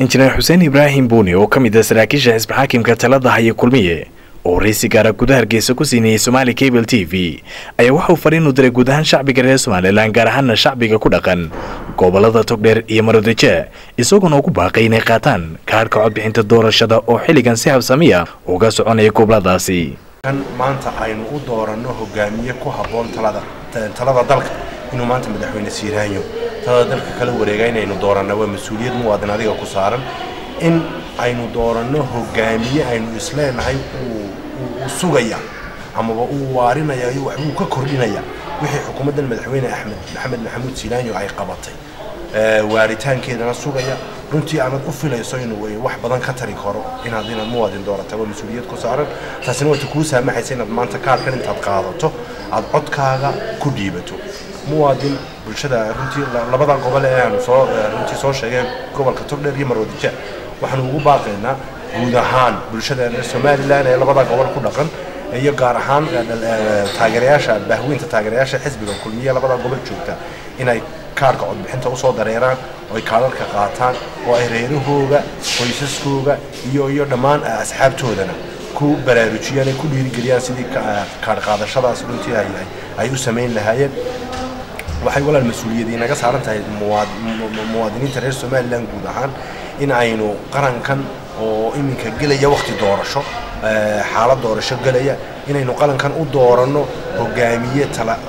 injineer xuseen ibraahim buuni oo ka mid ah saraakiisha xisbi xaakimka talada haya kulmiye oo waraysi gaara gudaha hargeysa ku siinayay somaali cable t v ayaa waxauu fariin u diray guud ahaan shacbiga reer somalilan gaar ahaana shacbiga ku dhaqan gobolada togdheer iyo marodeje isagoona ugu baaqay inay qaataan kaadhka codbixinta doorashada oo xilligan si habsamiya uga soconaya goboladaasi kan maanta aynu u dooranno hogaamiye ku habboon talada talada dalka inuu maanta madaxweyne siiraanyo talada dalka kala wareega inaynu dooranna waa mas-uuliyad muwaadin adiga ku saaran in aynu dooranno hogaamiye aynu isleenahay uu sugaya amaba uu waarinaya iyo waxbuu ka kordhinaya wixii xukuumaddan madaxweyne axmed maxamed maxamuud siiraanyo ay qabatay waaritaankeedana sugaya runtii aanad u filayso inuu wax badan ka tari karo inaad inaad muwaadin doorata waa mas-uuliyad ku saaran taasina waata kuu saamaxaysa inaad maanta kaarkan intaad qaadato aad codkaaga ku dhiibato muwaadin bulshada runtii labada gobol ee aanu soo runtii soo sheegay gobolka togdheer iyo marwadija waxaanu ugu baaqaynaa guud ahaan bulshada reer somalilan ee labada gobol ku dhaqan iyo gaar ahaan taageerayaasha bahweynta taageerayaasha xisbiga kulmiye labada gobol joogta inay kaarka codbixinta usoo dareeraan oo ay kaalarka qaataan oo ay reerahooga qoysaskooga iyo iyo dhammaan asxaabtoodana ku baraarujiyaan ay ku dhiirigeliyaan sidii kaar qaadashadaas runtii ay u samayn lahaayeen waxay walaal mas-uuliyadii naga saaran tahay muwaadiniinta reer somalilan guud ahaan in aynu qarankan oo iminka gelaya wakti doorasho xaalad doorasho gelaya inaynu qarankan u dooranno hogaamiye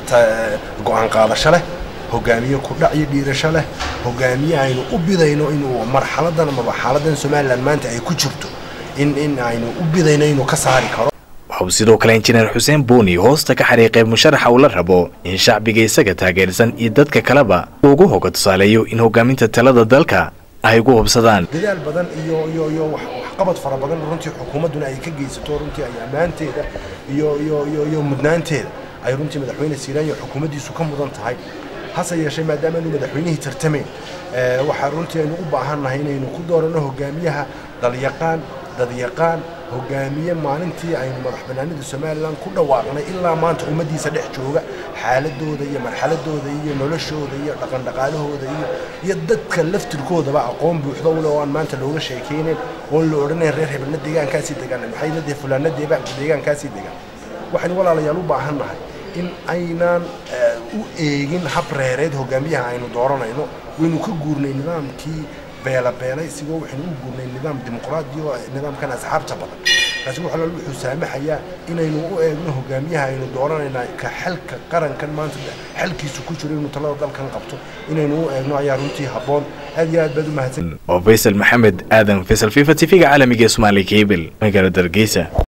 go-aan qaadasho leh hogaamiye kudhac iyo dhiirasho leh hogaamiye aynu u bidayno inuu marxaladan amaba xaaladan somalilan maanta ay ku jirto in in aynu u bidayno inuu ka saari karo waxauu sidoo kale injineer xuseen buuni hoosta ka xariiqay musharaxa uu la rabo in shacbiga isaga taageersan iyo dadka kaleba ugu hoga tusaaleeyo in hogaaminta talada dalka ay ugu hubsadaan dadaal badan iyo iyo iyo waxqabad fara badan runtii xukuumadduna ay ka geysato runtii ay ammaanteeda iyo iyo iyo iyo mudnaanteeda ay runtii madaxweyne siiraanyo xukuumaddiisu ka mudan tahay hase yeeshee maadaama aynu madaxweynihii tartamayn waxaa runtii aynu u baahannahay inaynu ku dooranno hogaamiyaha dalyaqaan dadyaqaan hogaamiye maalintii aynu madax banaanida somalilan ku dhawaaqnay ilaa maanta ummaddiisa dhex jooga xaaladooda iyo marxaladooda iyo noloshooda iyo dhaqandhaqaalahooda iyo iyo dadka laftirkoodaba aqoon buuxda ule oo aan maanta looga sheekaynayn oon la odhanayn reer hebelna deegaankaasii degaan maxayna dee fulaana deegaankaasii degaan waxaynu walaalayaal u baahannahay in aynaan u eegin hab reereed hogaamiyaha aynu dooranayno waynu ka guurnay nidaamkii beelabeelay sigoo waxaynu u guurnay nidaam dimuqraadi oo nidaamkan asxaabta badan kaasi waxalaal wuxuu saamaxayaa inaynu u eegno hogaamiyaha aynu dooranaynaa ka xalka qarankan maanta xalkiisu ku jiro inuu talada dalkan qabto inaynu u eegno ayaa runtii habboon aad iyo aad baad u mahadsan oo faysal maxamed aadan faysal fifa t v-ga caalamiga ee somaali cable magaalada hargeysa